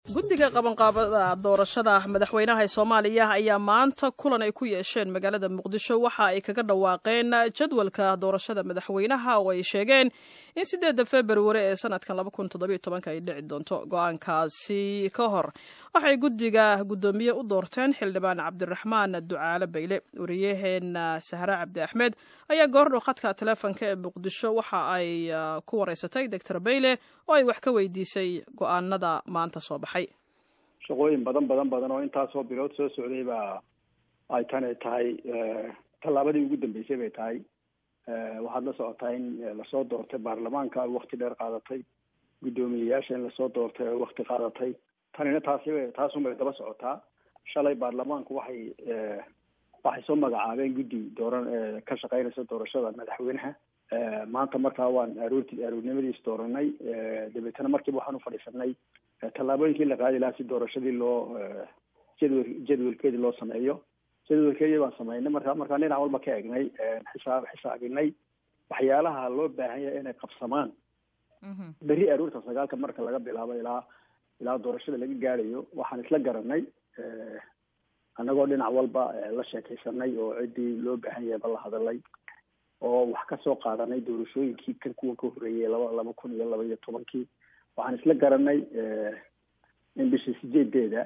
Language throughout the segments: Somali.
guddiga qabanqaabada doorashada madaxweynaha ee soomaaliya ayaa maanta kulan ay ku yeesheen magaalada muqdisho waxa ay kaga dhawaaqeen jadwalka doorashada madaxweynaha oo ay sheegeen in sideedda februari ee sanadkan ay dhici doonto go-aankaasi ka hor waxay guddiga guddoomiye u doorteen xildhibaan cabdiraxmaan ducaale bayle wariyaheena sahre cabdi axmed ayaa goordhow khadka taleefonka ee muqdisho waxa ay ku wareysatay doctor bayle oo ay wax ka weydiisay go-aanada maanta soo baxay shaqooyin badan badan badan oo intaasoo bilood soo socday baa ay tani tahay tallaabadii ugu dambeysay bay tahay waxaad la socotaa in lasoo doortay baarlamaanka ay wakti dheer qaadatay guddoomiyeyaasha in lasoo doortay ay wakti qaadatay tanina taasi taasunbay daba socotaa shalay baarlamaanku waxay waxay soo magacaabeen guddi dooran ka shaqeynaysa doorashada madaxweynaha maanta markaa waan aroorti aroornimadiis dooranay dabeetana markiiba waxaan ufadhiisanay tallaabooyinkii la qaadi lahaa si doorashadii loo jadwal jadwalkeedii loo sameeyo jadwalkeedii baan sameynay marka markaan dhinac walba ka egnay xisaab xisaabinay waxyaalaha loo baahan yahay inay qabsamaan beri aroorta sagaalka marka laga bilaabo ilaa ilaa doorashada laga gaadhayo waxaan isla garanay annagoo dhinac walba la sheekaysanay oo ciddii loo baahan yahay ba la hadalay oo wax ka soo qaadanay doorashooyinkii kan kuwa ka horreeyay laba laba kun iyo laba iyo tobankii waxaan isla garanay in bishii sideedeeda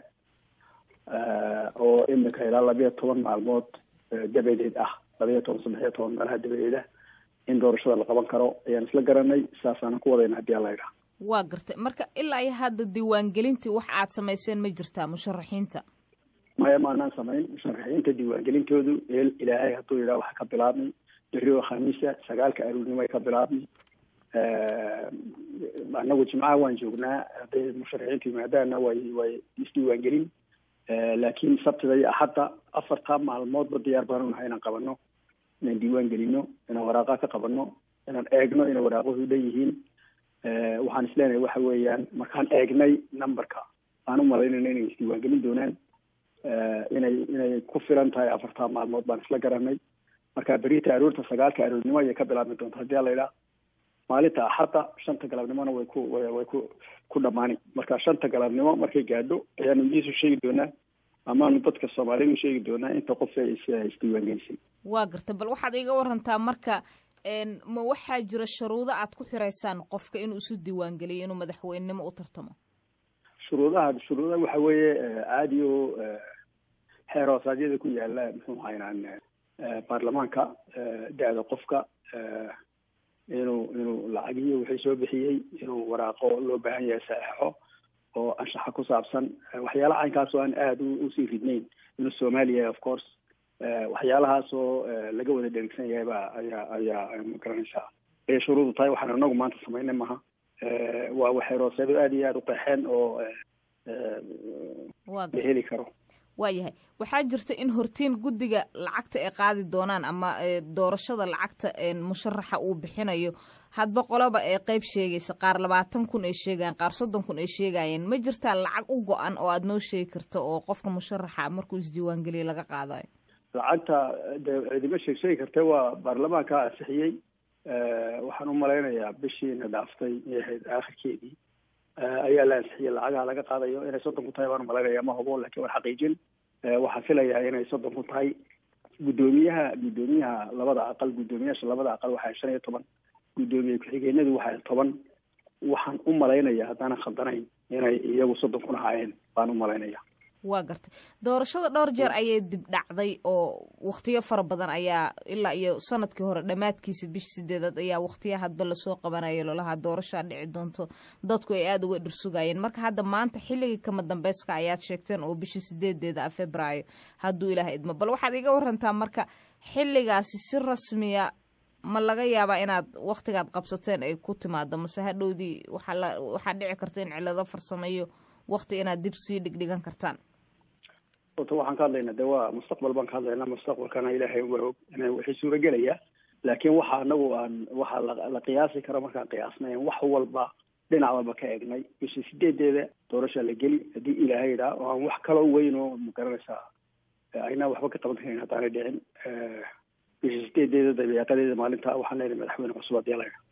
oo imika ilaa labayo toban maalmood dabadeed ah labayo toban saddex iyo toban meelaha dabadeeda in doorashada la qaban karo ayaan isla garanay saasaanan ku wadayna haddii alla idhaha waa gartay marka ilaa iyo hadda diiwaangelintii wax aad samayseen ma jirtaa musharaxiinta maya maanaan samayn musharaxiinta diiwaangelintoodu eel ilaahay hadduu yidhaha waxa ka bilaabmay beri oo khamiisa sagaalka aroornimo ay ka bilaabmay anagu jimcaha waan joognaa hadday musharaxiintu yimaadaana way way isdiiwaangelin laakiin sabtida iyo axadda afartaa maalmoodba diyaar baanu nahay inaan qabano inaan diiwaan gelino inaan waraaqaa ka qabano inaan eegno inay waraaquhu dhan yihiin waxaan isleenahay waxa weeyaan markaan eegnay numberka aan u malaynayna inay isdiiwaangelin doonaan inay inay ku filan tahay afartaa maalmood baan isla garanay marka berita aroorta sagaalka aroornimo ayay ka bilaabmi doonta haddii ala idhaha maalinta axadda shanta galabnimona way ku way ku ku dhamaani marka shanta galabnimo markay gaadho ayaanu idiisu sheegi doonaa amaanu dadka soomaaliyadu sheegi doonaa inta qof ee isdiiwaangelisay waa garta bal waxaad iga warantaa marka ma waxaa jira shuruudo aad ku xiraysaan qofka inuu isu diiwaangeliyo inuu madaxweynenimo u tartamo shuruudaha shuruudaha waxa weeye caadi oo xeer hoosaadyada ku yaala muxuu haynaan baarlamaanka da-da qofka inuu inuu lacagiyo wixii soo bixiyey inuu waraaqo loo baahan yahay saxeixo oo anshaxa ku saabsan waxyaalaha caynkaas oo aan aada usii ridnayn inuu soomaaliya of course waxyaalahaas oo laga wada dherigsan yahay ba ayaa ayaa magaranaysaa ayay shuruudu tahay waxaan anagu maanta samaynay maha waa waxeerooseedo aada iyo aada u qeexeen oo la heli karo waayahay waxaa jirta in hortiin guddiga lacagta ay qaadi doonaan ama doorashada lacagta musharaxa uu bixinayo hadba qoloba ee qeyb sheegaysa qaar labaatan kun ay sheegayaan qaar soddon kun ay sheegayeen ma jirtaa lacag u go-an oo aada noo sheegi karto oo qofka musharaxa markuu isdiiwaangeliya laga qaadayo lacagta de cidima sheeg sheegi kartee waa baarlamaanka ansixiyey waxaan u malaynayaa bishiina dhaaftay ahayd aakhirkeedii ayaa la ansixiyey lacagaha laga qaadayo inay soddon ku tahay baan umalaynaya ma hubo lakin waan xaqiijin waxaan filayaa inay soddon ku tahay guddoomiyaha guddoomiyaha labada aqal guddoomiyaasha labada aqal waxaa shan iyo toban guddoomiye ku-xigeenadu waxaa toban waxaan u malaynaya haddaanan khaldanayn inay iyagu soddon kun ahaayeen baan u malaynaya waa gartay doorashada dhowr jeer ayay dib dhacday oo wakhtiyo fara badan ayaa ilaa iyo sanadkii hore dhammaadkiisa bish sideedaad ayaa wakhtiya hadba lasoo qabanaya lolaha doorashaa dhici doonto dadku ay aada uga dhursugayeen marka hadda maanta xilligii kama dambeyska ayaad sheegteen oo bishii sideedeeda ah februaayo hadduu ilaah idmo bal waxaad iga warantaa marka xilligaasi si rasmiya ma laga yaabaa inaad wakhtigaad qabsateen ay ku timaado mase hadhowdii waxaa waxaa dhici karta in cilado farsameeyo wakhti inaad dib sii dhigdhigan kartaan orta waxaan ka hadlaynaa de waa mustaqbal baan ka hadlaynaa mustaqbalkana ilaahay waa og ina wixii suuragelaya laakiin waxa anagu aan waxaa la qiyaasi karo markaan qiyaasnay wax walba dhinac walba ka egnay bishii sideedeeda doorasha la geli haddii ilaahay idhaa oo aan wax kaloo weyn oo magaranaysaa aynaa waxba ka qaban karin haddaanay dhicin bishii sideedeeda dabeeqadeeda maalinta waxaan leenahay madaxweyne cusub haddii la idhaa